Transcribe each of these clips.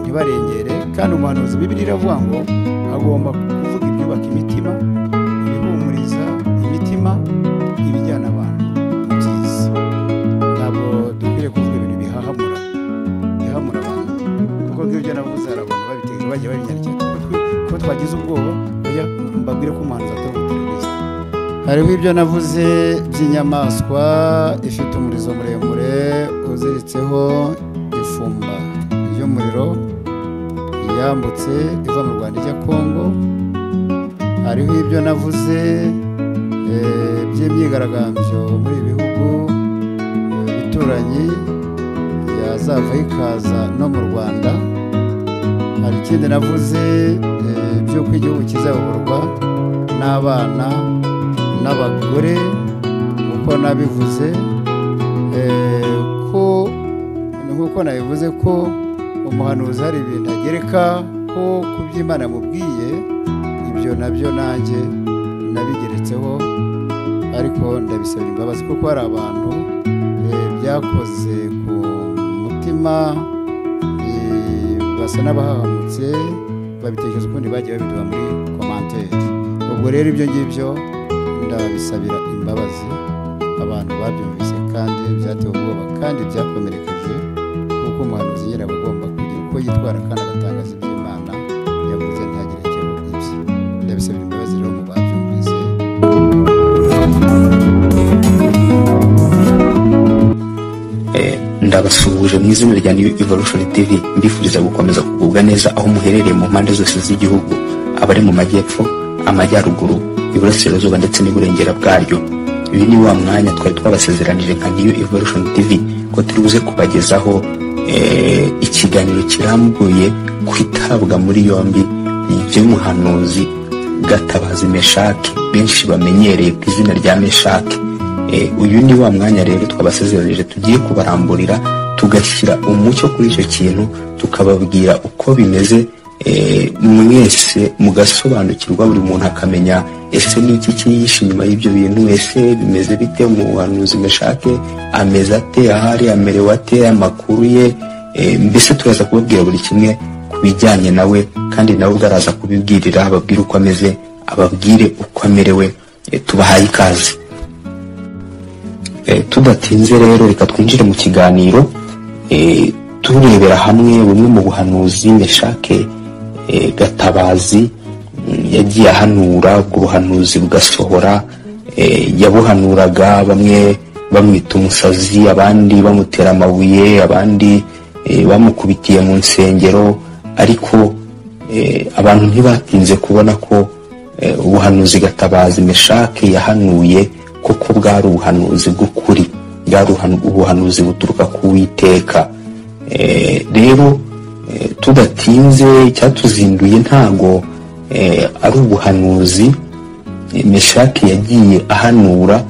ntibarengere kandi umuhanuzi bibiri iravuga ngo agomba kuvuga ibyubaka imitima ibihumuriza imitima ibijyana abantu mu byiza ntabwo dukwiriye kuvuga ibintu bihahamura bihahamura abantu kuko nk'ibyo byo navuze hari abantu babiteje bagiye babinyarikira ku matwi kuko twagize ubwoba bajya mbabwire ko umuhanuzi atari umuteroriste hariho ibyo navuze by'inyamaswa ifite umurizo muremure uziritseho ifumba ry'umuriro yambutse iva mu rwanda ijya kongo hariho ibyo navuze eh, by'imyigaragambyo muri ibi bihugu eh, bituranyi yazava ikaza no mu rwanda hari ikindi navuze eh, by'uko igihugu kizayoborwa n'abana n'abagore uko nabivuze eh, ko nk'uko nabivuze ko umuhanuzi hari ibintu agereka ko ku by'imana yamubwiye ibyo nabyo nanjye nabigeretseho ariko ndabisabira imbabazi kuko hari abantu eh, byakoze ku mutima eh, basa n'abahahamutse babitekereza ukundi bagiye babiduha muri komantere ubwo rero ibyo ngibyo ndabisabira imbabazi abantu babyumvise kandi byatewe ubwoba kandi byakomerekeje kuko umuhanuzi nyine aba agomba kugira uko yitwara kandi agatangaza iby'imana yavuze ntagerekeho ibye ndabisabira imbabazi rero mu babyumvise ndabasuhuje mu izina rya new evolution tv mbifuriza gukomeza kugubwa neza aho muherereye mu mpande zose z'igihugu abari mu majyepfo amajyaruguru iburasirazuba ndetse n'iburengera bwaryo uyu ni wa mwanya twari twabasezeranije nka new evolution tv ko turi buze kubagezaho eh, ikiganiro kirambuye ku itabwa muri yombi ry'umuhanuzi gatabazi meshaki benshi bamenyereye ku izina rya meshaki Eh, uyu ni wa mwanya rero twabasezeranije tugiye kubaramburira tugashyira umucyo kuri icyo kintu tukababwira uko bimeze eh, mwese mugasobanukirwa buri muntu akamenya ese ni iki cyihishe inyuma y'ibyo bintu ese bimeze bite umuhanuzi meshake ameze ate ahari amerewe ate amakuru ye eh, mbese turaza kubabwira buri kimwe ku bijyanye nawe kandi nawe ubwo araza kubibwirira ababwire uko ameze ababwire uko amerewe eh, tubahaye ikaze Eh, tudatinze rero reka twinjire mu kiganiro eh, turebera hamwe bumwe mu buhanuzi meshake eh, gatabazi mm, yagiye ahanura ubwo buhanuzi bugasohora eh, yabuhanuraga bamwe bamwita umusazi abandi bamutera amabuye abandi eh, bamukubitiye mu nsengero ariko eh, abantu ntibatinze kubona ko eh, ubuhanuzi gatabazi meshake yahanuye kuko bwari ubuhanuzi bw'ukuri bwari ubuhanu- ubuhanuzi buturuka ku witeka rero eh, tudatinze icyatuzinduye ntago eh, ari ubuhanuzi eh, meshaki yagiye ahanura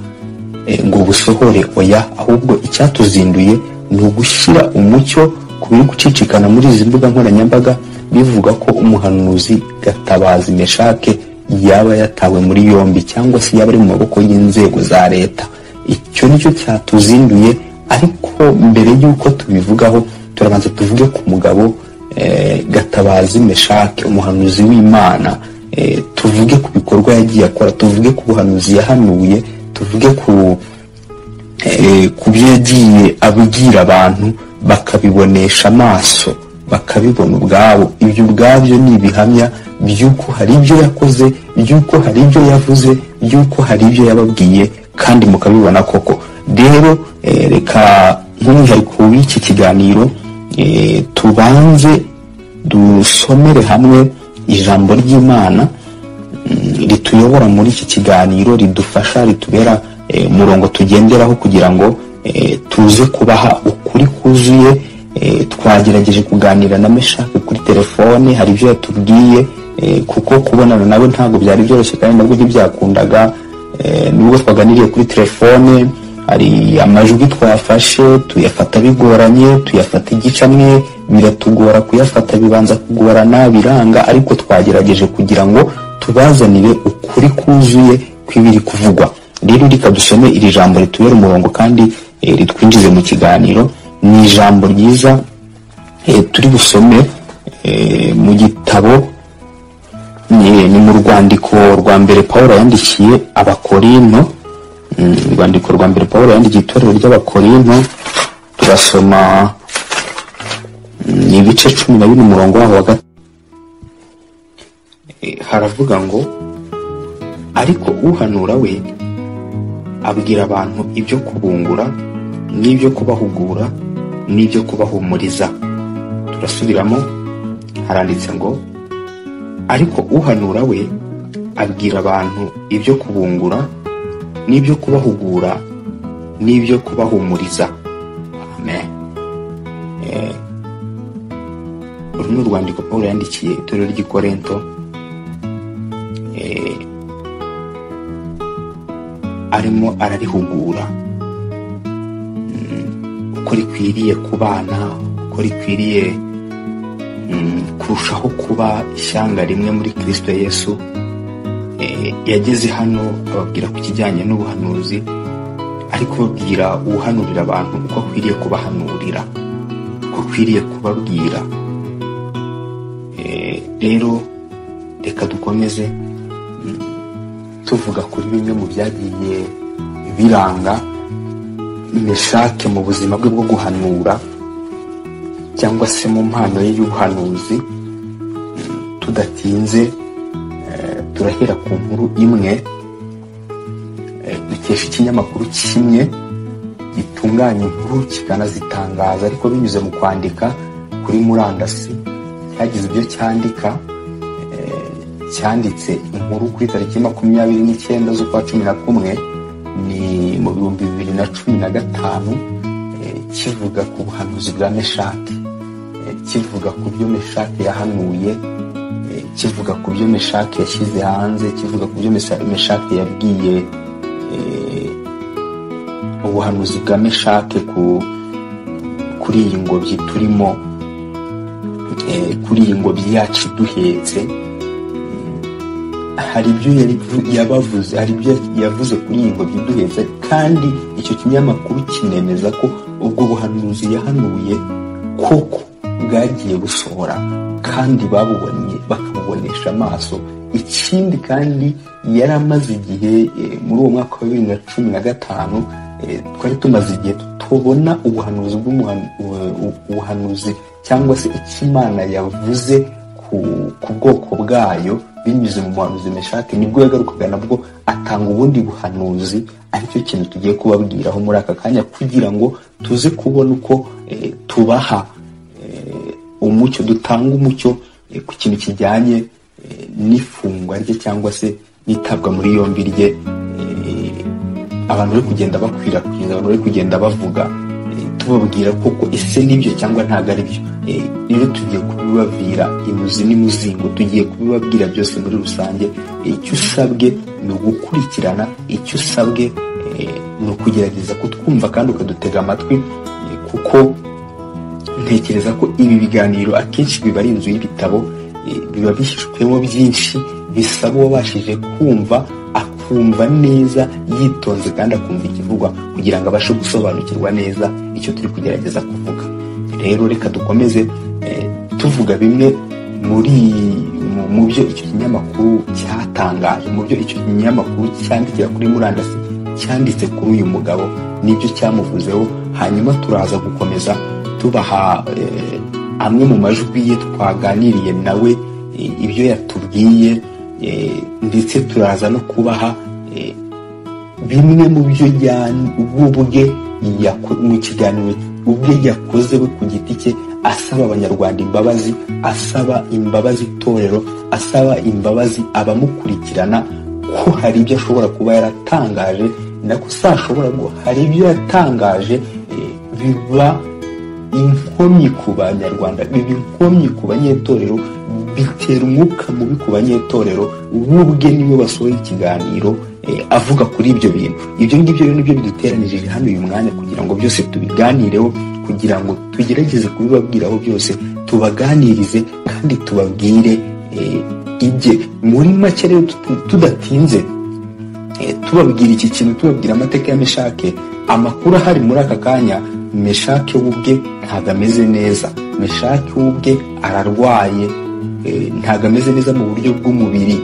eh, ngo busohore oya ahubwo icyatuzinduye ni ugushyira umucyo ku biri gucicikana muri izi mbuga nkoranyambaga bivuga ko umuhanuzi gatabazi meshake yaba yatawe muri yombi cyangwa se yaba ari mu maboko y'inzego za leta icyo nicyo cyatuzinduye ariko mbere y'uko tubivugaho turabanza tuvuge ku mugabo eh, gatabazi meshake umuhanuzi w'imana eh, tuvuge ku bikorwa yagiye akora tuvuge ku buhanuzi yahanuye tuvuge ku eh, ku byo yagiye abwira abantu bakabibonesha amaso bakabibona ubwabo ibyo ubwabyo ni ibihamya by'uko hari ibyo yakoze by'uko hari ibyo yavuze by'uko hari ibyo yababwiye kandi mukabibona koko rero eh, reka nk'umwihariko w'iki kiganiro eh, tubanze dusomere hamwe ijambo ry'imana mm, rituyobora muri iki kiganiro ridufasha ritubera eh, umurongo tugenderaho kugira ngo eh, tuze kubaha ukuri kuzuye eh, twagerageje kuganira na meshake kuri telefone hari ibyo yatubwiye eh, kuko kubonana nawe ntabwo byari byoroshye kandi nabwo ntibyakundaga eh, nubwo twaganiriye kuri telefone hari amajwi twafashe tuyafata bigoranye tuyafata igicamwe biratugora kuyafata bibanza kugorana biranga ariko twagerageje kugira ngo tubazanire ukuri kuzuye kw'ibiri kuvugwa rero reka dusome iri jambo ritubera umurongo kandi eh, ritwinjize mu kiganiro ni ijambo ryiza eh, turi busome eh, mu gitabo ni ni mu rwandiko rwa mbere paul yandikiye abakorinto Mm, urwandiko rwa mbere paul yandikiye itorero ry'abakorinto turasoma mm, ibice cumi na bine umurongo waho wa gatatu Eh, haravuga ngo ariko uhanura we abwira abantu ibyo kubungura n'ibyo kubahugura n'ibyo kubahumuriza turasubiramo haranditse ngo ariko uhanura we abwira abantu ibyo kubungura n'ibyo kubahugura n'ibyo kubahumuriza amen Eh, uru ni urwandiko paul yandikiye itorero ry'i korinto Eh, arimo ararihugura Mm, uko rikwiriye ku bana uko rikwiriye mm, kurushaho kuba ishyanga rimwe muri kristo yesu Eh, yageze hano ababwira ku kijyanye n'ubuhanuzi ariko babwira ubuhanurira abantu uko akwiriye kubahanurira uko akwiriye kubabwira Eh, rero reka dukomeze mm, tuvuga kuri bimwe mu byagiye biranga meshake mu buzima bwe bwo guhanura cyangwa se mu mpano ye y'ubuhanuzi Mm, tudatinze eh, turahera ku nkuru imwe eh, dukesha ikinyamakuru kimwe gitunganya inkuru kikanazitangaza ariko binyuze mu kwandika kuri murandasi cyagize ibyo cyandika eh, cyanditse inkuru kuri tariki makumyabiri n'icyenda z'ukwa cumi na kumwe ni mu bihumbi bibiri na cumi na gatanu eh, kivuga ku buhanuzi bwa meshaki eh, kivuga ku byo meshaki yahanuye eh, kivuga ku byo meshaki yashyize hanze kivuga ku byo Mesa- meshaki yabwiye eh, ubuhanuzi bwa meshaki ku- kuri iyi ngobyi turimo eh, kuri iyi ngobyi yacu iduhetse hari ibyo yari- yabavuze hari ibyo yavuze kuri iyi ngobyi iduheza kandi icyo kinyamakuru kinemeza ko ubwo buhanuzi yahanuye koko bwagiye busohora kandi babubonye bakabubonesha amaso ikindi kandi yari amaze igihe eh, muri uwo mwaka wa bibiri na cumi na gatanu eh, twari tumaze igihe tubona ubuhanuzi bw'umuhan- ubu- ubu- ubuhanuzi cyangwa se icyo imana yavuze ku, ku bwoko bwayo binyuze mu buhanuzi meshaki nibwo yagarukaga nabwo atanga ubundi buhanuzi aricyo kintu tugiye kubabwiraho muri aka kanya kugira ngo tuze kubona uko eh, tubaha eh, umucyo dutanga umucyo eh, ku kintu kijyanye eh, n'ifungwa rye cyangwa se n'itabwa muri yombi rye eh, abantu bari kugenda bakwirakwiza abantu bari kugenda bavuga eh, tubabwira koko ese nibyo cyangwa ntabwo ari byo Eh, rero tugiye kubibabwira imuzi n'imuzingo tugiye kubibabwira byose muri rusange Eh, icyo usabwe ni ugukurikirana icyo usabwe eh, ni ukugerageza kutwumva kandi ukadutega amatwi eh, kuko ntekereza ko ibi biganiro akenshi biba ari inzu y'ibitabo eh, biba bihishwemo byinshi bisaba uwabashije kumva akumva neza yitonze kandi akumva ikivugwa kugira ngo abashe gusobanukirwa neza icyo turi kugerageza kuvuga rero reka dukomeze eh, tuvuga bimwe muri mu- mu byo icyo kinyamakuru cyatangaje mu byo icyo kinyamakuru cyandikira kuri murandasi cyanditse kuri uyu mugabo n'ibyo cyamuvuzeho hanyuma turaza gukomeza tubaha eh, amwe mu majwi ye twaganiriye nawe eh, ibyo yatubwiye eh, ndetse turaza no kubaha eh, bimwe mu byo yan- ubwe yako- mu kiganiro ubwe yakoze we ku giti cye asaba abanyarwanda imbabazi asaba imbabazi itorero asaba imbabazi abamukurikirana ko hari ibyo ashobora kuba yaratangaje nako si ashobora ngo hari ibyo yatangaje eh, biba inkomyi ku banyarwanda biba inkomyi ku banyetorero bitera umwuka mubi ku banyetorero wubwe niwe wasohoye ikiganiro eh, avuga kuri ibyo bintu ibyo ngibyo rero nibyo biduteranirije hano uyu mwanya kugira ngo byose tubiganireho kugira ngo tugerageze kubibabwiraho byose tubaganirize kandi tubabwire eh, ibye muri make rero tuti- tudatinze Eh, tubabwira iki kintu tubabwira amateka ya meshake amakuru ahari muri aka kanya meshake we ubwe ntabwo ameze neza meshaki ubwe ararwaye eh, ntabwo ameze neza mu buryo bw'umubiri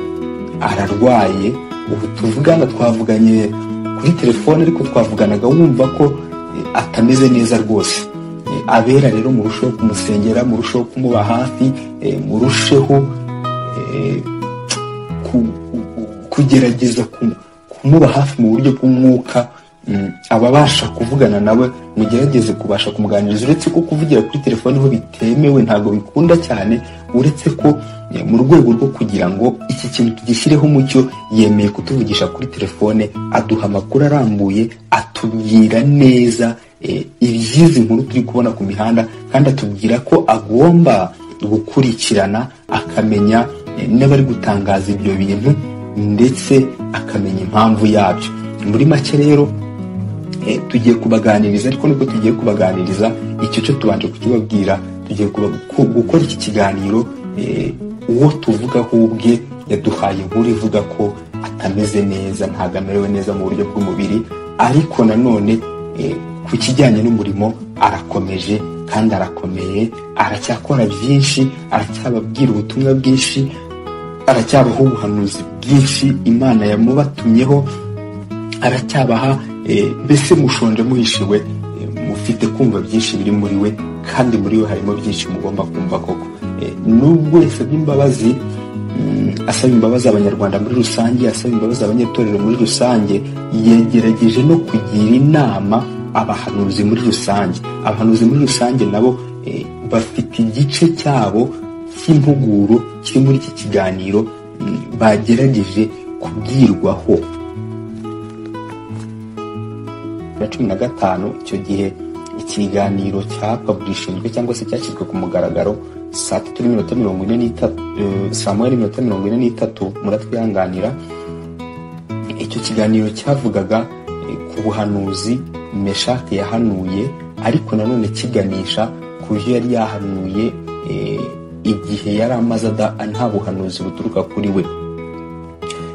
ararwaye ubu tuvugana twavuganye kuri telefone ariko twavuganaga wumva ko eh, atameze neza rwose Eh, abera rero murusheho kumusengera murusheho kumuba hafi eh, murusheho eh, ku- ku- ku- kugerageza ku- kumuba hafi mu buryo bw'umwuka mm, ababasha kuvugana nawe mugerageze kubasha kumuganiriza uretse ko kuvugira kuri telefoni ho bitemewe ntabwo bikunda cyane uretse ko eh, mu rwego rwo kugira ngo iki kintu tugishyireho umucyo yemeye kutuvugisha kuri telefone aduha amakuru arambuye atubwira neza eh, iby'izi nkuru turi kubona ku mihanda kandi atubwira ko agomba gukurikirana akamenya eh, n'abari gutangaza ibyo bintu ndetse akamenya impamvu yabyo muri make rero eh, tugiye kubaganiriza ariko niko tugiye kubaganiriza icyo cyo tubanje kukibabwira tugiye kuba- ku- gukora iki kiganiro eh, uwo tuvugaho ubwe yaduhaye inkuru ivuga ko atameze neza ntabwo amerewe neza mu buryo bw'umubiri ariko nanone eh, ku kijyanye n'umurimo arakomeje kandi arakomeye aracyakora byinshi aracyababwira ubutumwa bwinshi aracyabaho ubuhanuzi bwinshi imana yamubatumyeho aracyabaha eh, mbese mushonje muhishiwe eh, mufite kumva byinshi biri muri we kandi muri we harimo byinshi mugomba kumva koko Eh, nubwo yasabye imbabazi mm, asaba imbabazi abanyarwanda muri rusange asaba imbabazi abanyatorero muri rusange yagerageje no kugira inama abahanuzi muri rusange abahanuzi muri rusange nabo eh, bafite igice cyabo cy'impuguro kiri muri iki kiganiro mm, bagerageje kubwirwaho na cumi na gatanu icyo gihe ikiganiro cyapaburishijwe cyangwa se cyashyizwe ku mugaragaro saa tatu n'iminota mirongo ine n'itatu eh, saa moya n'iminota mirongo ine n'itatu muratwihanganira icyo kiganiro cyavugaga eh, ku buhanuzi meshake yahanuye ariko nanone kiganisha ku byo yari yahanuye eh, igihe yari amaze ada- nta buhanuzi buturuka kuri we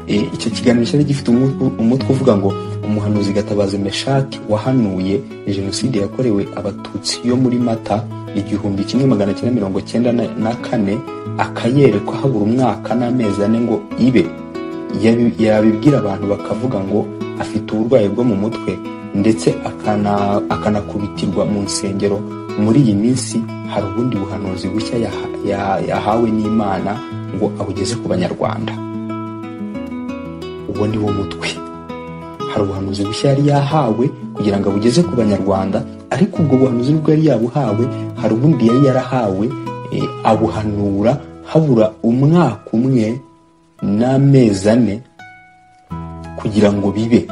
Eh, icyo kiganiro cyari gifite umu- umutwe uvuga ngo umuhanuzi gatabazi meshaki wahanuye jenoside yakorewe abatutsi yo muri mata igihumbi kimwe magana cyenda mirongo cyenda na- na kane akayerekwa habura umwaka n'amezi ane ngo ibe Yabi- yabibwira abantu bakavuga ngo afite uburwayi bwo mu mutwe ndetse akana- akanakubitirwa mu nsengero muri iyi minsi hari ubundi buhanuzi bushya yaha- ya- yahawe n'imana ngo abugeze ku banyarwanda uwo ni wo mutwe hari ubuhanuzi bushya yari yahawe kugira ngo abugeze ku banyarwanda ariko ubwo buhanuzi nibwo yari yabuhawe hari ubundi yari yarahawe eh, abuhanura habura umwaka umwe n'amezi ane kugira ngo bibe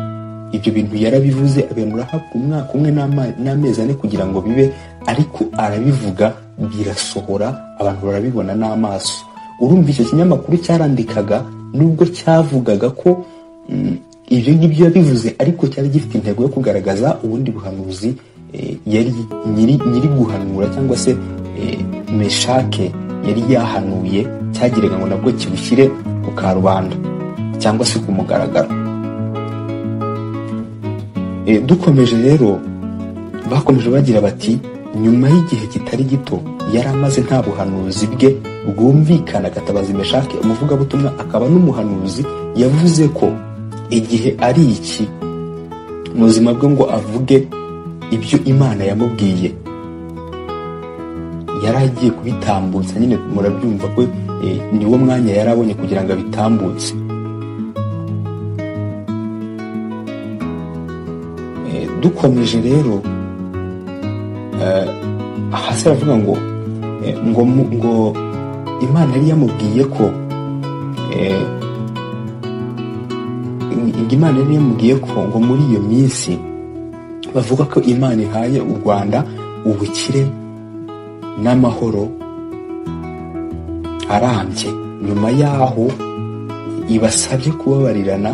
ibyo bintu yarabivuze abenura habura umwaka umwe n'ama- n'amezi ane kugira ngo bibe ariko arabivuga birasohora abantu barabibona n'amaso urumva icyo kinyamakuru cyarandikaga nubwo cyavugaga ko mm, ibyo ngibyo yabivuze ariko cyari gifite intego yo kugaragaza ubundi buhanuzi eh, yari nyiri nyiri guhanura cyangwa se eh, meshake yari yahanuye cyagiraga ngo nabwo kibushyire ku karubanda cyangwa se ku mugaragaro Eh, dukomeje rero bakomeje bagira bati nyuma y'igihe kitari gito yari amaze nta buhanuzi bwe bwumvikana gatabazi meshake umuvugabutumwa akaba n'umuhanuzi yavuze ko igihe ari iki mu buzima bwe ngo avuge ibyo imana yamubwiye yari agiye kubitambutsa nyine murabyumva ko eh, ni wo mwanya yari abonye kugira ngo abitambutse Eh, dukomeje rero eh, hasi aravuga ngo eh, ngo mu- ngo imana yari yamubwiye ko eh, ngo imana yari yamubwiye ko ngo muri iyo minsi bavuga ko imana ihaye u rwanda ubukire n'amahoro arambye nyuma yaho ibasabye kubabarirana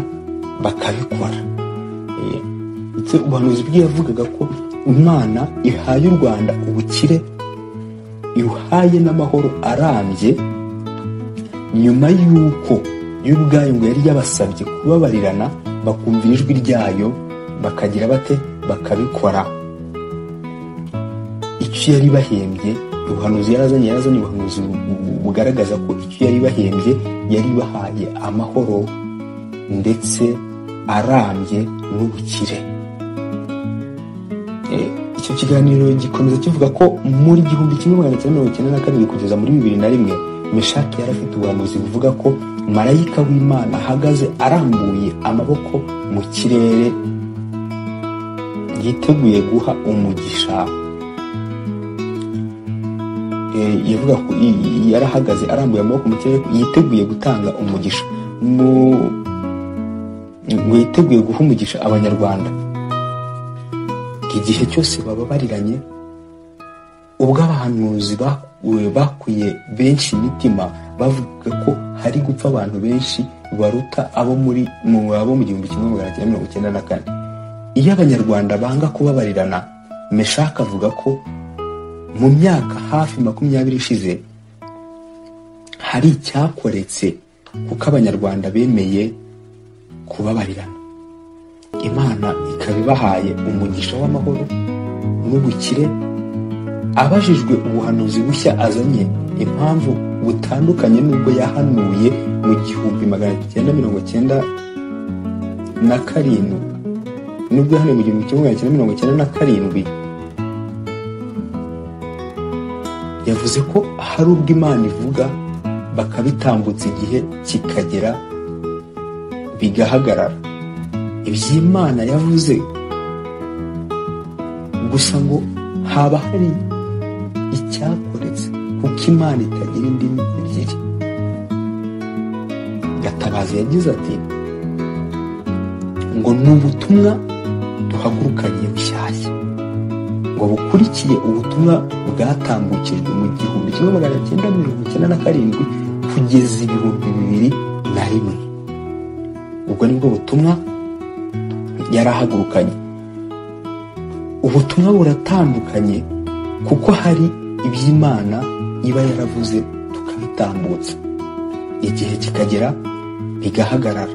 bakabikora Eh, ndetse ubuhanuzi bwe yavugaga ko imana ihaye u rwanda ubukire ihaye n'amahoro arambye nyuma y'uko y'ubwayo ngo yari yabasabye kubabarirana bakumvira ijwi ryayo bakagira bate bakabikora icyo yari bahembye ubuhanuzi yarazanye yarazanye ubuhanuzi bu- bu- bugaragaza ko icyo yari bahembye yari bahaye amahoro ndetse arambye n'ubukire Eh, icyo kiganiro gikomeza kivuga ko muri gihumbi kimwe magana cyenda mirongo icyenda na kabiri kugeza muri bibiri na rimwe meshaki yari afite ubuhanuzi buvuga ko marayika w'imana ahagaze arambuye amaboko mu kirere yiteguye guha umugisha Eh, yavuga ko i- i- yarahagaze arambuye amaboko mu kirere yiteguye gutanga umugisha mu ngo yiteguye guha umugisha abanyarwanda igihe cyose bababariranye ubwo abahanuzi ba- we- bakwiye benshi imitima bavuga ko hari gupfa abantu benshi baruta abo muri mu abo mu gihumbi kimwe magana cyenda mirongo icyenda na kane iyo abanyarwanda banga kubabarirana meshaka avuga ko mu myaka hafi makumyabiri ishize hari icyakoretse kuko abanyarwanda bemeye kubabarirana imana ikaba ibahaye umugisha w'amahoro n'ubukire abajijwe ubuhanuzi bushya azanye impamvu butandukanye n'ubwo yahanuye mu gihumbi magana cyenda mirongo cyenda na karindwi n'ubwo yahanuye mu gihumbi kimwe magana cyenda mirongo cyenda na karindwi yavuze ko hari ubwo imana ivuga bakabitambutsa igihe kikagera bigahagarara iby'imana yavuze gusa ngo haba hari icyakoretse kuko imana itagira indimi ebyiri gatabazi yagize ati ngo ni ubutumwa duhagurukanye bushyashya ngo bukurikiye ubutumwa bwatambukijwe mu gihumbi kimwe magana cyenda mirongo icyenda na karindwi kugeza ibihumbi bibiri na rimwe ubwo nibwo butumwa yarahagurukanye ubutumwa buratandukanye kuko hari iby'imana iba yaravuze tukabitambutsa igihe kikagera bigahagarara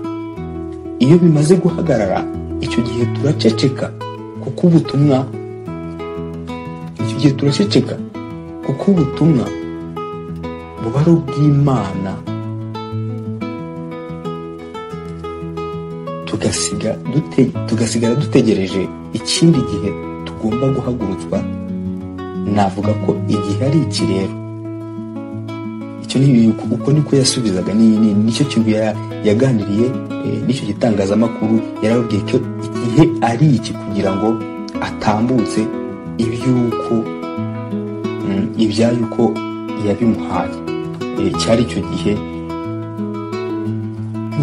iyo bimaze guhagarara icyo gihe turaceceka kuko ubutumwa icyo gihe turaceceka kuko ubutumwa buba ari ubw'imana tugasiga dute, tugasigara dutegereje ikindi gihe tugomba guhagurutswa navuga ko igihe ari iki rero icyo ni uko niko yasubizaga ni, ni, nicyo kintu ya- yaganiriye eh, n'icyo gitangazamakuru yarababwiye ko igihe ari iki kugira ngo atambutse iby'uko mm, ibya yuko yabimuhaye Eh, cyari icyo gihe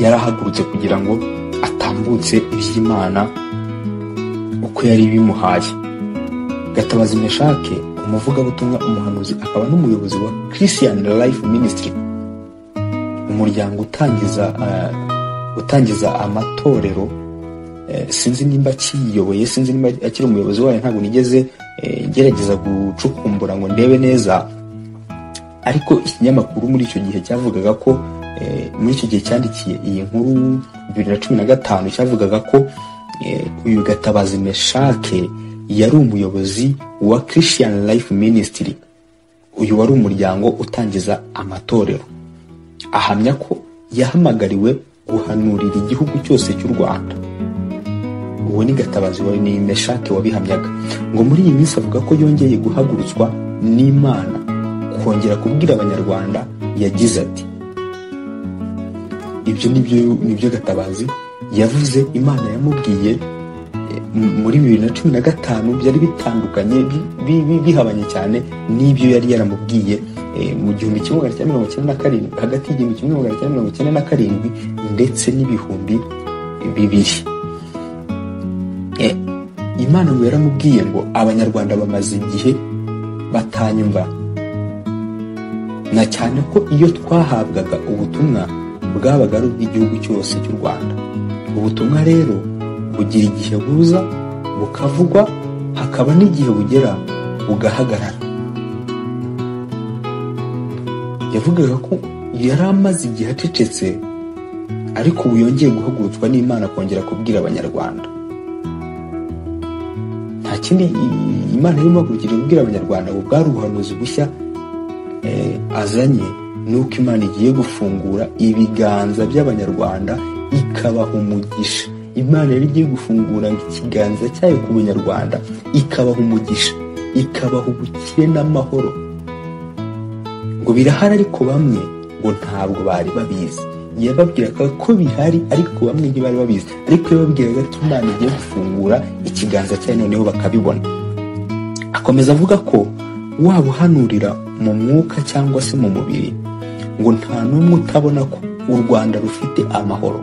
yarahagurutse kugira ngo atambutse iby'imana uko yari bimuhaye gatabazi meshake umuvugabutumwa umuhanuzi akaba n'umuyobozi wa christian life ministry umuryango utangiza eh, utangiza amatorero eh, sinzi nimba akiyoboye sinzi nimba akiri umuyobozi wayo ntabwo nigeze eh, ngerageza gucukumbura ngo ndebe neza ariko ikinyamakuru muri icyo gihe cyavugaga ko eh, muri icyo gihe cyandikiye iyi nkuru bibiri na cumi na gatanu cyavugaga ko eh, uyu gatabazi meshake yari umuyobozi wa christian life ministry uyu wari umuryango utangiza amatorero ahamya ko yahamagariwe guhanurira igihugu cyose cy'u rwanda uwo ni gatabazi wa ni meshake wabihamyaga ngo muri iyi minsi avuga ko yongeye guhagurutswa n'imana kongera kubwira abanyarwanda yagize ati ibyo nibyo nibyo gatabazi yavuze imana yamubwiye eh, m- muri bibiri na cumi na gatanu byari bitandukanye bi- bi- bi- bihabanye cyane n'ibyo yari yaramubwiye eh, mu gihumbi kimwe magana cyenda mirongo icyenda na karindwi hagati y'igihumbi kimwe magana cyenda mirongo icyenda na karindwi ndetse n'ibihumbi bibiri Eh, imana ngo yaramubwiye ngo abanyarwanda bamaze igihe batanyumva na cyane ko iyo twahabwaga ubutumwa bwabaga ari ubw'igihugu cyose cy'u rwanda ubutumwa rero bugira igihe buza bukavugwa hakaba n'igihe bugera bugahagarara yavugaga ko yari amaze igihe acecetse ariko ubu yongeye guhagurutswa n'imana kongera kubwira abanyarwanda nta kindi i- imana irimo kugira ibwira abanyarwanda ngo bwari ubuhanuzi bushya eh, azanye nuko imana igiye gufungura ibiganza by'abanyarwanda ikabaha umugisha imana yari igiye gufungura ikiganza cyayo ku banyarwanda ikabaha umugisha ikabaha ubukire n'amahoro ngo birahari ariko bamwe ngo ntabwo bari babizi yababwiraga ko bihari ariko bamwe ntibari babizi ariko yababwiraga ko imana igiye gufungura ikiganza cyayo noneho bakabibona akomeza avuga ko waba uhanurira mu mwuka cyangwa se mu mubiri ngo nta n'umwe utabona ko u rwanda rufite amahoro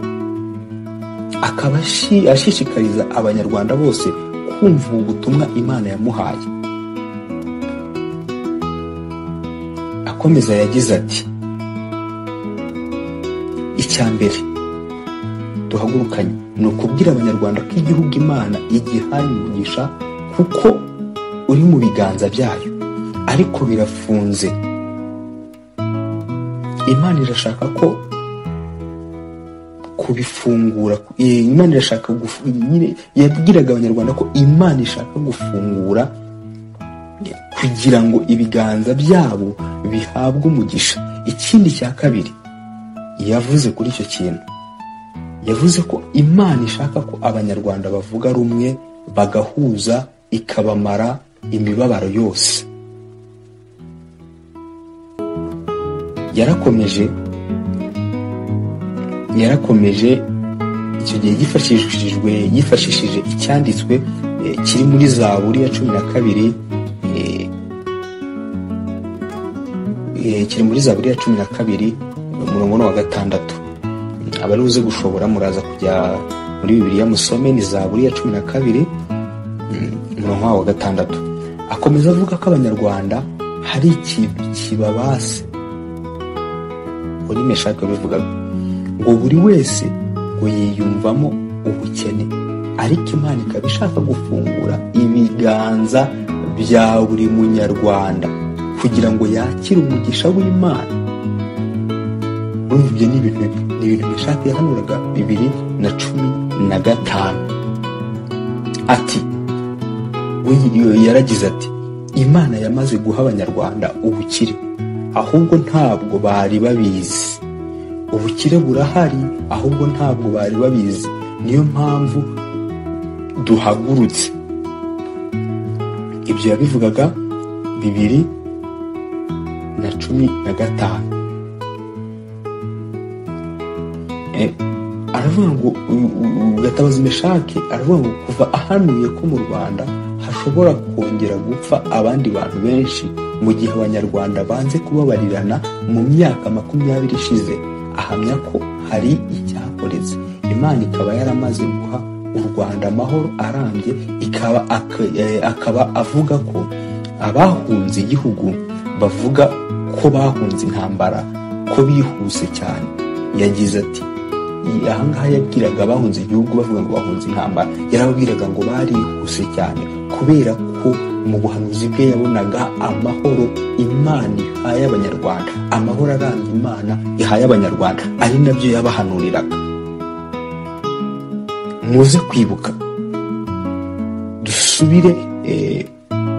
akaba ashi- ashishikariza abanyarwanda bose kumva ubu butumwa imana yamuhaye akomeza yagize ati icya mbere duhagurukanye ni ukubwira abanyarwanda ko igihugu imana igihaye umugisha kuko uri mu biganza byayo ariko birafunze imana irashaka ko kubifungura eh, imana irashaka gufu- nyine yabwiraga abanyarwanda ko imana ishaka gufungura kugira ngo ibiganza byabo bihabwe umugisha ikindi cya kabiri yavuze kuri icyo kintu yavuze ko imana ishaka ko abanyarwanda bavuga rumwe bagahuza ikabamara imibabaro yose yarakomeje yarakomeje icyo gihe yifashishijwe yifashishije icyanditswe eh, kiri muri zaburi ya cumi na kabiri eh, eh, kiri muri zaburi ya cumi na kabiri umurongo ni uwa gatandatu abari buze gushobora muraza kujya muri bibiliya musome ni zaburi ya cumi na kabiri mm, umurongo wa gatandatu akomeza avuga ko abanyarwanda hari ikintu kibabase ururimi ashaka bivugaga ngo buri wese ngo yiyumvamo ubukene ariko imana ikaba ishaka gufungura ibiganza bya buri munyarwanda kugira ngo yakire umugisha w'imana urumva ibyo ni ibintu ni ibintu bishaka yahanuraga bibiri na cumi na gatanu ati we yaragize ati imana yamaze guha abanyarwanda ubukire ahubwo ntabwo bari babizi ubukire burahari ahubwo ntabwo bari babizi niyo mpamvu duhagurutse ibyo yabivugaga bibiri na cumi na gatanu Eh, aravuga ngo u- u- gatabazi meshake aravuga ngo kuva ahanuye ko mu rwanda hashobora kongera gupfa abandi bantu benshi mu gihe abanyarwanda banze kubabarirana mu myaka makumyabiri ishize ahamya ko hari icyakoretse imana ikaba yaramaze guha u rwanda amahoro arambye ikaba ak- eh, akaba avuga ko abahunze igihugu bavuga ko bahunze intambara ko bihuse cyane yagize ati ahangaha yabwiraga abahunze igihugu bavuga ngo bahunze intambara yarababwiraga ngo barihuse cyane kubera ko mu buhanuzi bwe yabonaga amahoro imana ihaye abanyarwanda amahoro aranga imana ihaye abanyarwanda ari nabyo yabahanuriraga muze kwibuka dusubire eh,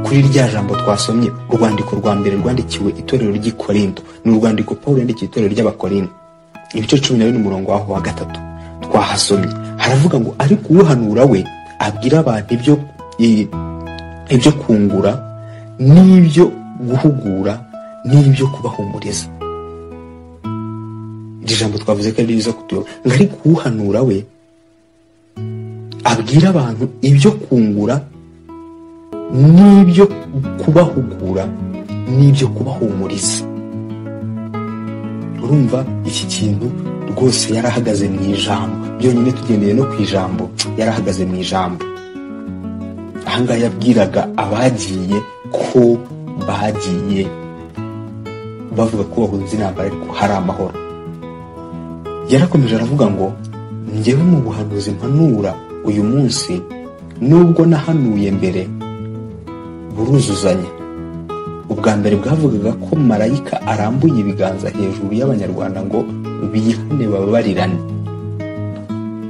kuri rya jambo twasomye urwandiko rwa mbere rwandikiwe itorero ry'i korinto ni urwandiko paul yandikiye itorero ry'abakorinto ibice cumi na bine umurongo waho wa gatatu twahasomye haravuga ngo ariko uwuhanura we abwira abantu ibyo i- ibyo kungura n'ibyo guhugura n'ibyo kubahumuriza iri jambo twavuze ko ari ryiza kutuyoba ngo ariko uwuhanura we abwira abantu ibyo kungura n'ibyo kubahugura n'ibyo kubahumuriza urumva iki kintu rwose yarahagaze mu ijambo byonyine tugendeye no ku ijambo yarahagaze mu ijambo ahangaha yabwiraga abagiye ko bagiye bavuga ko bahunze intambara ariko hari amahoro yarakomeje aravuga ngo njyewe mu buhanuzi mpanura uyu munsi nubwo nahanuye mbere buruzuzanya ubwa mbere bwavugaga ko marayika arambuye ibiganza hejuru y'abanyarwanda ngo bihane bababarirane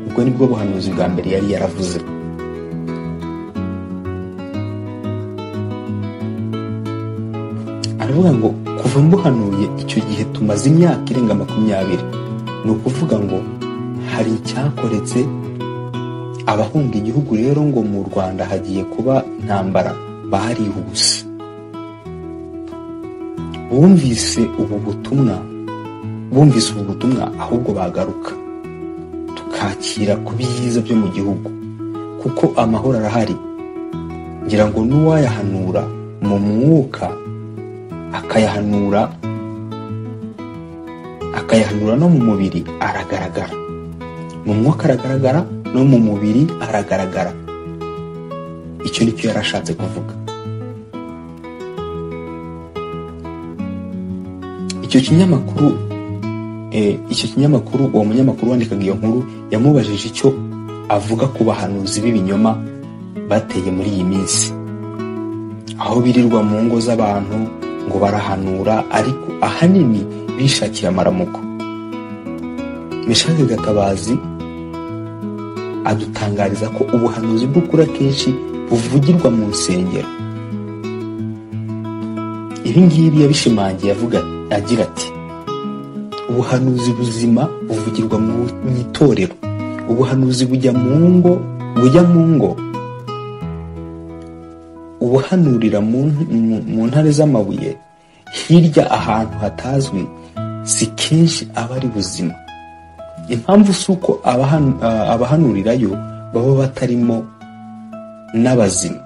ubwo nibwo buhanuzi bwa mbere yari yaravuze aravuga ngo kuva mbuhanuye icyo gihe tumaze imyaka irenga makumyabiri ni ukuvuga ngo hari icyakoretse abahunga igihugu rero ngo mu rwanda hagiye kuba intambara barihuse bumvise ubu butumwa bumvise ubu butumwa ahubwo bagaruka tukakira ku byiza byo mu gihugu kuko amahoro arahari ngira ngo n'uwayahanura mu mwuka akayahanura akayahanura no mu mubiri aragaragara mu mwuka aragaragara no mu mubiri aragaragara icyo ni cyo yari ashatse kuvuga icyo kinyamakuru eh, icyo kinyamakuru uwo munyamakuru wandikaga iyo nkuru yamubajije icyo avuga ku bahanuzi b'ibinyoma bateye muri iyi minsi aho birirwa mu ngo z'abantu ngo barahanura ariko ahanini bishakiye amaramuko mishake gatabazi adutangariza ko ubuhanuzi bw'ukuri akenshi buvugirwa mu nsengero ibi ngibi yabishimangiye avuga agira ati ubuhanuzi buzima buvugirwa mu mu itorero ubuhanuzi bujya mu ngo bujya mu ngo ubuhanurira mu mu- mu ntare z'amabuye hirya ahantu hatazwi si kenshi aba ari buzima impamvu si uko abahanu- ah, abahanurirayo baba batarimo n'abazima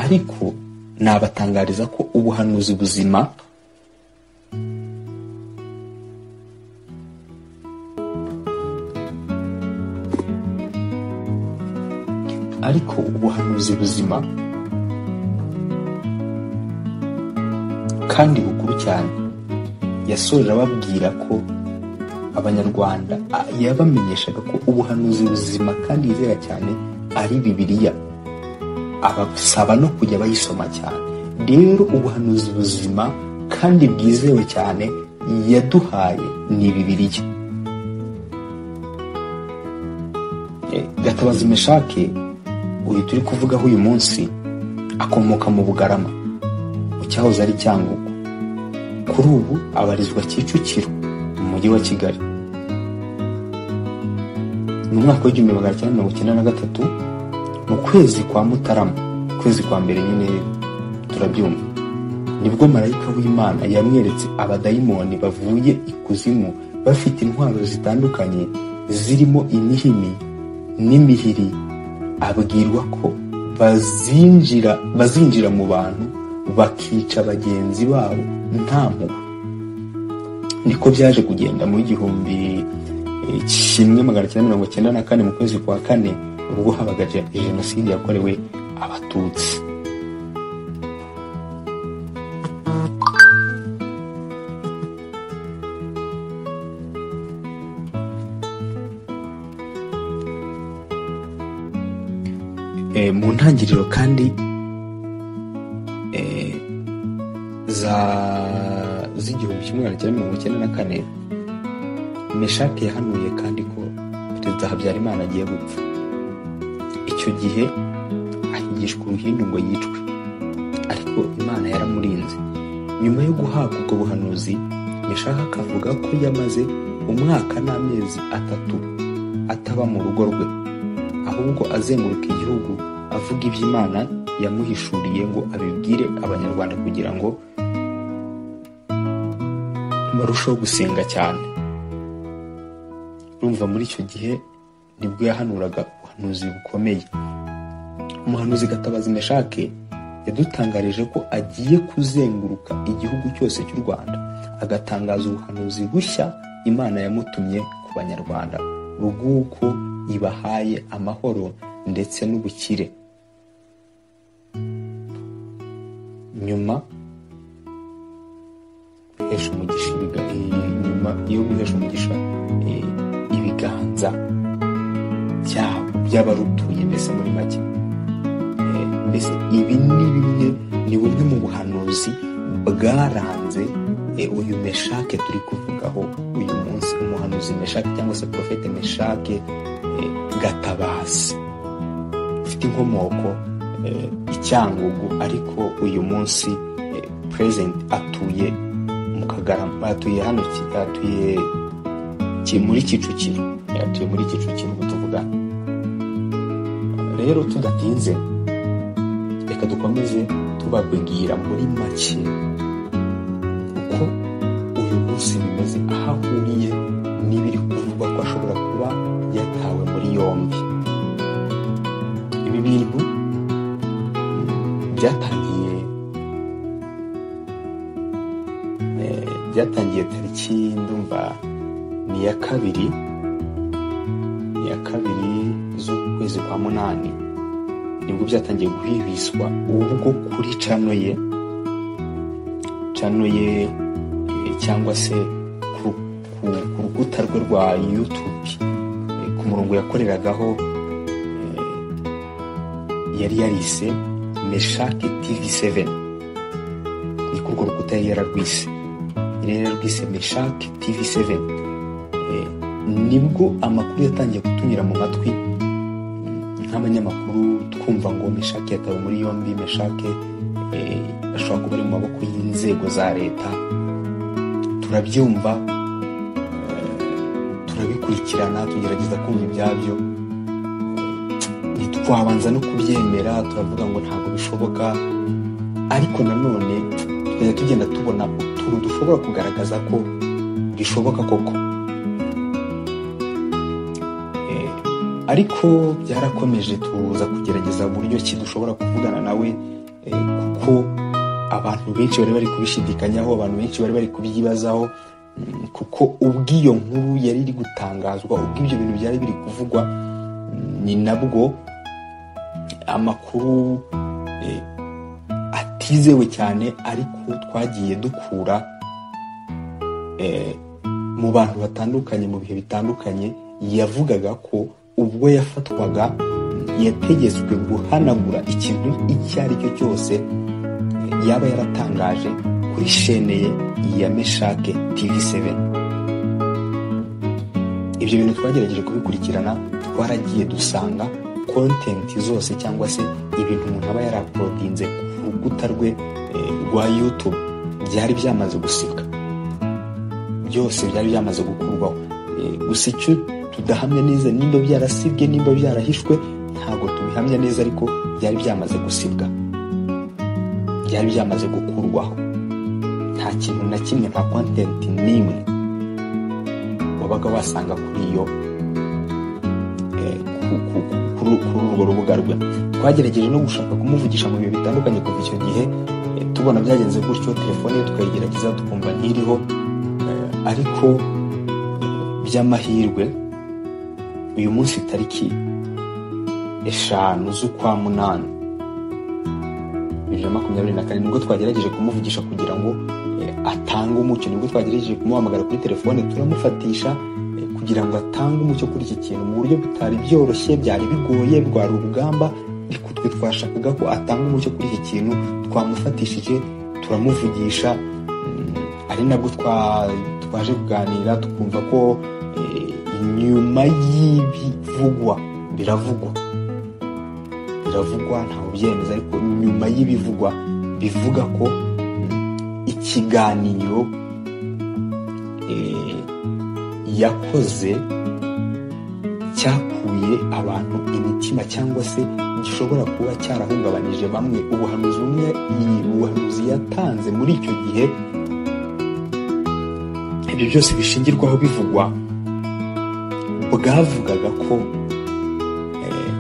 ariko nabatangariza ko ubuhanuzi buzima ariko ubuhanuzi buzima kandi bukuru cyane yasoje ababwira ko abanyarwanda a- yabamenyeshaga ko ubuhanuzi buzima kandi yizera cyane ari bibiliya abasaba no kujya bayisoma cyane rero ubuhanuzi buzima kandi bwizewe cyane yaduhaye ni bibiliya Eh, gatabazi meshake uyu turi kuvugaho uyu munsi akomoka mu bugarama mu cyahoze ari cyangugu kuri ubu abarizwa kicukiro mu mujyi wa kigali mu mwaka w'igihumbi magana cyenda mirongo icyenda na gatatu mu kwezi kwa mutarama ukwezi kwa mbere nyine turabyumva nibwo marayika w'imana yamweretse abadayimoni bavuye ikuzimu bafite intwaro zitandukanye zirimo imihini n'imihiri abwirwa ko bazinjira bazinjira mu bantu bakica bagenzi babo nta mpuhwe niko byaje kugenda mu igihumbi eh, kimwe magana cyenda mirongo cyenda na kane mu kwezi kwa kane ubwo habaga je- jenoside yakorewe abatutsi Eh, mu ntangiriro kandi eh, za z'igihumbi kimwe magana cyenda mirongo icyenda na kane meshake yahanuye kandi ko perezida habyarimana agiye gupfa icyo gihe ahigishwa uruhindu ngo yicwe ariko imana yaramurinze nyuma yo guhabwa ubwo buhanuzi meshake akavuga ko yamaze umwaka n'amezi atatu ataba mu rugo rwe ahubwo azenguruka igihugu avuga iby'imana yamuhishuriye ngo abibwire abanyarwanda kugira ngo barusheho gusenga cyane urumva muri icyo gihe nibwo yahanuraga ubuhanuzi bukomeye umuhanuzi gatabazi meshake yadutangarije ko agiye kuzenguruka igihugu cyose cy'u rwanda agatangaza ubuhanuzi bushya imana yamutumye ku banyarwanda rw'uko ibahaye amahoro ndetse n'ubukire nyuma guhesha umugisha ibiga- i- nyuma yo guhesha umugisha eh, ibiganza byabo by'abarutuye mbese muri make Eh, mbese ibi ni bimwe ni bumwe mu buhanuzi bwaranze eh, uyu meshake turi kuvugaho uyu munsi umuhanuzi meshake cyangwa se profete meshake eh, gatabazi ufite inkomoko eh, icyangugu ariko uyu munsi eh, president atuye mu kagarama atuye hano Ki- atuye Ki- muri kicukiro Eh, atuye muri kicukiro ubwo tuvugana rero tudatinze reka dukomeze tubabwira muri make uko uyu munsi bimeze aho ahuriye n'ibiri kuvugwa ko ashobora kuba yatawe muri yombi ibi bintu byatangiye eh, byatangiye tariki ndumva ni ya kabiri ni ya kabiri z'ukwezi kwa munani nibwo byatangiye guhibiswa ubwo kuri cano ye cano ye eh, cyangwa se ku, ku, ku rukuta rwe rwa youtube eh, ku murongo yakoreragaho eh, yari yarise meshake tv 7 ni kurwo rukuta yari yararwise yari yararwise meshake tv 7 Eh, nibwo amakuru yatangiye kutunyura mu matwi mm, nk'abanyamakuru twumva ngo meshake yatawe muri yombi meshake eh, ashobora kuba ari mu maboko y'inzego za leta turabyumva eh, turabikurikirana tugerageza kumva ibyabyo ntitwabanza no kubyemera turavuga ngo ntabwo bishoboka ariko nanone tukajya tugenda tubona utuntu dushobora kugaragaza ko bishoboka koko Eh, ariko byarakomeje tuza kugerageza uburyo ki dushobora kuvugana nawe eh, kuko abantu benshi bari bari kubishidikanyaho abantu benshi bari bari kubyibazaho mm, kuko ubw'iyo nkuru yari iri gutangazwa ubw'ibyo bintu byari biri kuvugwa mm, ni nabwo amakuru eh, atizewe cyane ariko twagiye dukura eh, mu bantu batandukanye mu bihe bitandukanye yavugaga ko ubwo yafatwaga yategetswe guhanagura ikintu icyo ari cyo cyose eh, yaba yaratangaje kuri shene ye ya meshake tv 7 ibyo bintu twagerageje kubikurikirana twaragiye dusanga kontenti zose cyangwa se ibintu umuntu aba yarapodinze ku rukuta rwe eh, rwa youtube byari byamaze gusika byose byari byamaze gukurwaho Eh, gusa icyo tudahamya neza nimba byarasibwe nimba byarahishwe ntabwo tubihamya neza ariko byari byamaze gusibwa byari byamaze gukurwaho nta kintu na kimwe nta kontenti n'imwe wabaga wasanga kuri iyo eh, ku- ku- ku- kuri kuri urwo rubuga rwe twagerageje no gushaka kumuvugisha mu bihe bitandukanye kuva icyo gihe eh, tubona byagenze gutyo telefone ye tukayigerageza tukumva ntiriho eh, ariko by'amahirwe uyu munsi tariki eshanu z'ukwa munani bibiri na makumyabiri na kane nibwo twagerageje kumuvugisha kugira ngo eh, atange umucyo nibwo twagerageje kumuhamagara kuri telefone turamufatisha eh, kugira ngo atange umucyo kuri iki kintu mu buryo bitari byoroshye byari bigoye rwari urugamba ariko twe twashakaga ko atanga umucyo kuri iki kintu twamufatishije turamuvugisha mm, ari nabwo twa- twaje kuganira tukumva ko eh, inyuma y'ibivugwa biravugwa biravugwa ntawe ubyemeza ariko nyuma y'ibivugwa bivuga ko mm, ikiganiro eh, yakoze cyakuye abantu imitima cyangwa se gishobora kuba cyarahungabanije bamwe ubuhanuzi bumwe iyi- ubuhanuzi yatanze muri icyo gihe ibyo byose bishingirwaho bivugwa bwavugaga ko eh,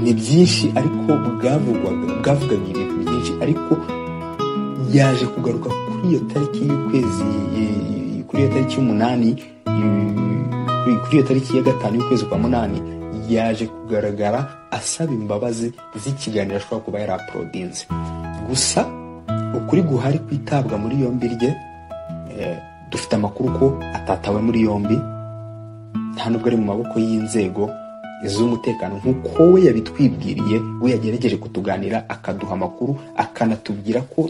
ni byinshi ariko bwavugwaga bwavugaga ibintu byinshi ariko yaje kugaruka kuri iyo tariki y'ukwezi eh, kuri iyo tariki y'umunani eh, kuri kuri iyo tariki ya gatanu y'ukwezi kwa munani yaje kugaragara asaba imbabazi z'ikiganiro ashobora kuba yari aporodinze gusa ukuri guhari kwitabwa muri yombi rye eh, dufite amakuru ko atatawe muri yombi nta nubwo ari mu maboko y'inzego z'umutekano nk'uko we yabitwibwiriye we yagerageje kutuganira akaduha amakuru akanatubwira ko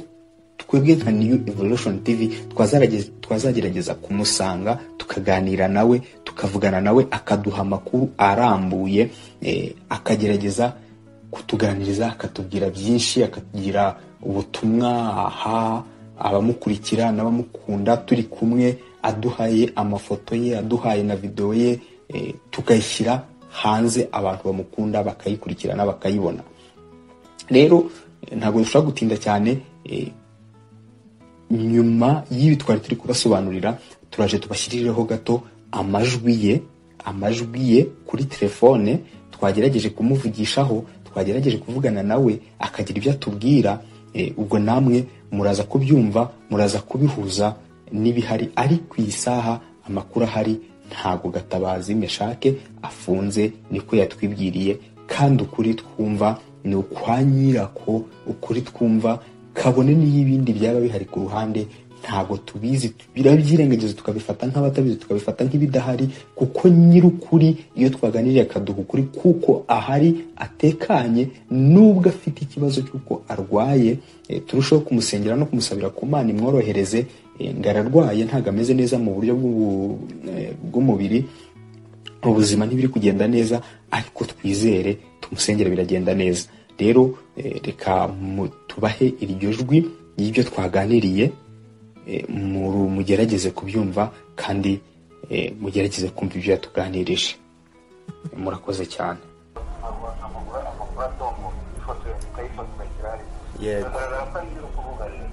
twebwe nka new evolution tv twazaragez- twazagerageza kumusanga tukaganira nawe tukavugana nawe akaduha amakuru arambuye eh, akagerageza kutuganiriza akatubwira byinshi akatugira ubutumwa aha abamukurikira n'abamukunda turi kumwe aduhaye amafoto ye aduhaye na videwo ye eh, tukayishyira hanze abantu bamukunda bakayikurikirana bakayibona rero eh, ntabwo dushobora gutinda cyane eh, nyuma y'ibi twari turi kubasobanurira turaje tubashyirireho gato amajwi ye amajwi ye kuri telefone twagerageje kumuvugishaho twagerageje kuvugana nawe akagira ibyo atubwira eh, ubwo namwe muraza kubyumva muraza kubihuza n'ibihari ari ku isaha amakuru ahari ntago gatabazi meshake afunze niko yatwibwiriye kandi ukuri twumva ni ukwa nyirako ukuri twumva kabone n'iyo ibindi byaba bihari ku ruhande ntabwo tubizi birabyirengagiza tukabifata nk'abatabizi tukabifata nk'ibidahari kuko nyir'ukuri iyo twaganiriye akaduha ukuri kuko ahari atekanye nubwo afite ikibazo cy'uko arwaye eh, turusheho kumusengera no kumusabira ku mana imworohereze eh, ngo ararwaye ntabwo ameze neza mu buryo bw'ubu- eh, bw'umubiri ubuzima ntibiri kugenda neza ariko twizere tumusengera biragenda neza rero eh, reka mu- tubahe iryo jwi y'ibyo twaganiriye eh, muru- mugerageze kubyumva kandi eh, mugerageze kumva ibyo yatuganirije murakoze cyane amaguru amaguru atombo ifoto ukayifata ugashyira hariya Yego. bigaragara ko ari nyiri ukuvuga rero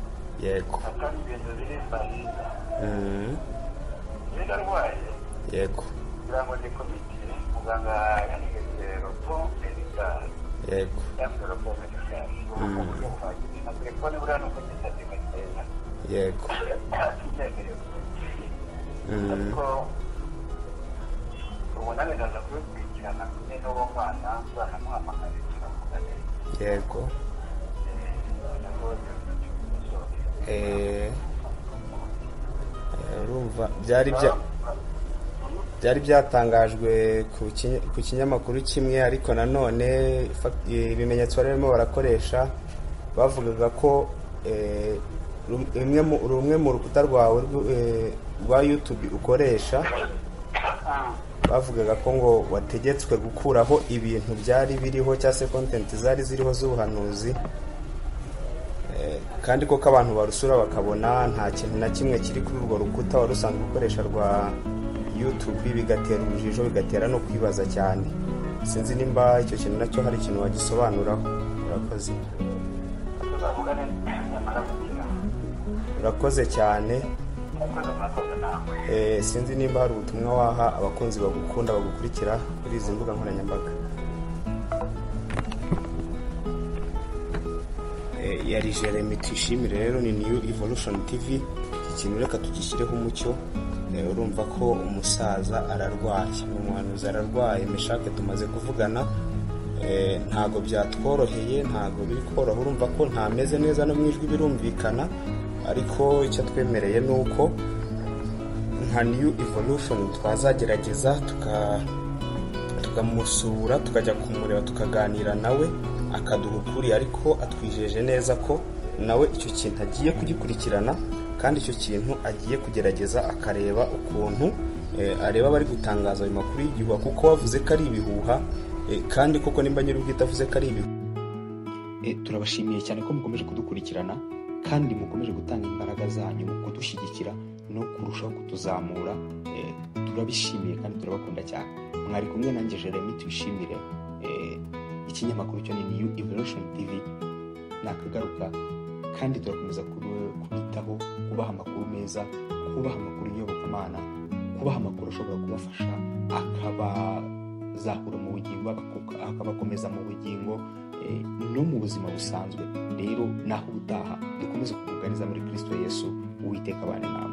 yego atari ibintu biri bariza Mm, niba arwaye yego kugira ngo ni komite muganga yanigeze ropo medikari yego cyangwa ropo medikari ubu buryo buhagije na telefone buriya ni uko gisate gakeza yego atabyemerewe Mm, ariko ubunane ndaza kubikurikirana kumwe n'uwo mwana nzanamuhamagaye turavuganira yego Eh, eh, urumva byari bya byari byatangajwe ku ki- ku kinyamakuru kimwe ariko nanone fa- eh, ibimenyetso bari barimo barakoresha bavugaga ko eh, rum- rumwe mu- rumwe mu rukuta rwawe rw- eh, rwa youtube ukoresha bavugaga ko ngo wategetswe gukuraho ibintu byari biriho cyangwa se kontenti zari ziriho z'ubuhanuzi Eh, kandi koko abantu barusura bakabona nta kintu na kimwe kiri kuri urwo rukuta wari usanzwe ukoresha rwa youtube bigatera urujijo bigatera no kwibaza cyane sinzi nimba icyo kintu nacyo hari ikintu wagisobanuraho urakoze tuzavugane nyamara gukira urakoze cyane akoze murakoze nawe Eh, sinzi nimba hari ubutumwa waha abakunzi bagukunda bagukurikira kuri izi mbuga nkoranyambaga Eh, yari jeremy tuyishimire rero ni new evolution tv ikintu reka tugishyireho umucyo Eh, urumva ko umusaza ararwaye ni umuhanuzi ararwaye meshake tumaze kuvugana Eh, ntago byatworoheye ntago biri koroha urumva ko ntameze neza no mu ijwi birumvikana ariko icyo twemereye ni uko nka new evolution twazagerageza tuka tukamusura tukajya kumureba tukaganira nawe akaduha ukuri ariko atwijeje neza ko nawe icyo kintu agiye kugikurikirana kandi icyo kintu agiye kugerageza akareba ukuntu eh, areba abari gutangaza ayo makuru y'igihuha kuko wavuze ko ari ibihuha eh, kandi koko nimba nyir'ubwite avuze ko ari ibihuha Eh, turabashimiye cyane ko mukomeje kudukurikirana kandi mukomeje gutanga imbaraga zanyu mu kudushyigikira no kurushaho kutuzamura Eh, turabishimiye kandi turabakunda cyane mwari kumwe nanjye jeremy tuyishimire Eh, ikinyamakuru cyo ni new evolution tv nakagaruka kandi turakomeza kub- kubitaho kubaha amakuru meza kubaha amakuru y'yobokamana kubaha amakuru ashobora kubafasha akabazahura mu bugingo abaku- akabakomeza mu bugingo eh, no mu buzima busanzwe rero naho ubutaha dukomeze kukuganiza muri kristo yesu uwiteka abane nawe